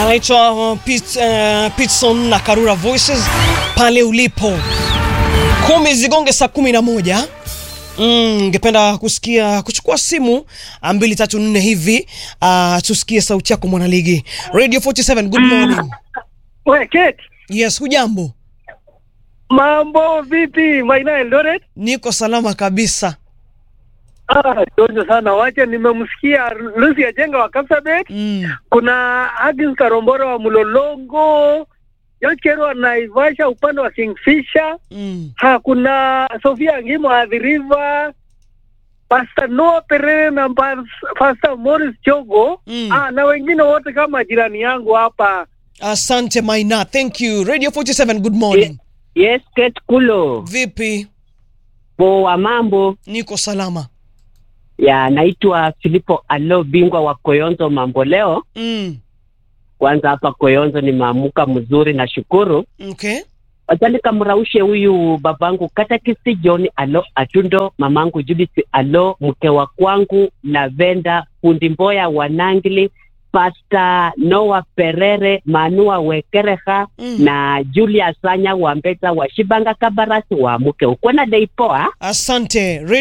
anaitwa uh, Pit, uh, Pitson na Karura Voices pale ulipo. Kumi zigonge saa kumi na moja. Mm, ngependa kusikia kuchukua simu mbili tatu nne hivi uh, tusikie sauti yako mwanaligi. Radio 47 good morning. We, Kate, Yes, hujambo? mambo vipi? Maina Eldoret? Niko salama kabisa. Ah, jojo sana. Wacha nimemsikia Lucy Ajenga wa Kapsabet. Mm. Kuna Agnes Karombora wa Mlolongo, Yochero wa Naivasha upande wa Kingfisher. Mm. Ha, kuna Sofia Ngimo wa The River. Pastor Noah Perere na Pas- Pastor Morris Chogo. Mm. Ah, na wengine wote kama jirani yangu hapa. Asante Maina, thank you. Radio 47 good morning. Yes, Kate Kulo. Vipi? Poa mambo. Niko salama. Ya, naitwa Filipo Alo, bingwa wa Koyonzo mambo leo. Mm. Kwanza hapa Koyonzo nimeamuka mzuri na shukuru. Okay. Wacha nikamraushe huyu babangu Katakisi John Alo Atundo, mamangu Judith Alo, mke wa kwangu Lavenda Fundi Mboya wa Nangili, Pasta Noah Perere, Manua Wekereha Mm. na Julia Sanya wa Mbeta wa Shibanga Kabarasi wa mke uko na deipoa Asante. Radio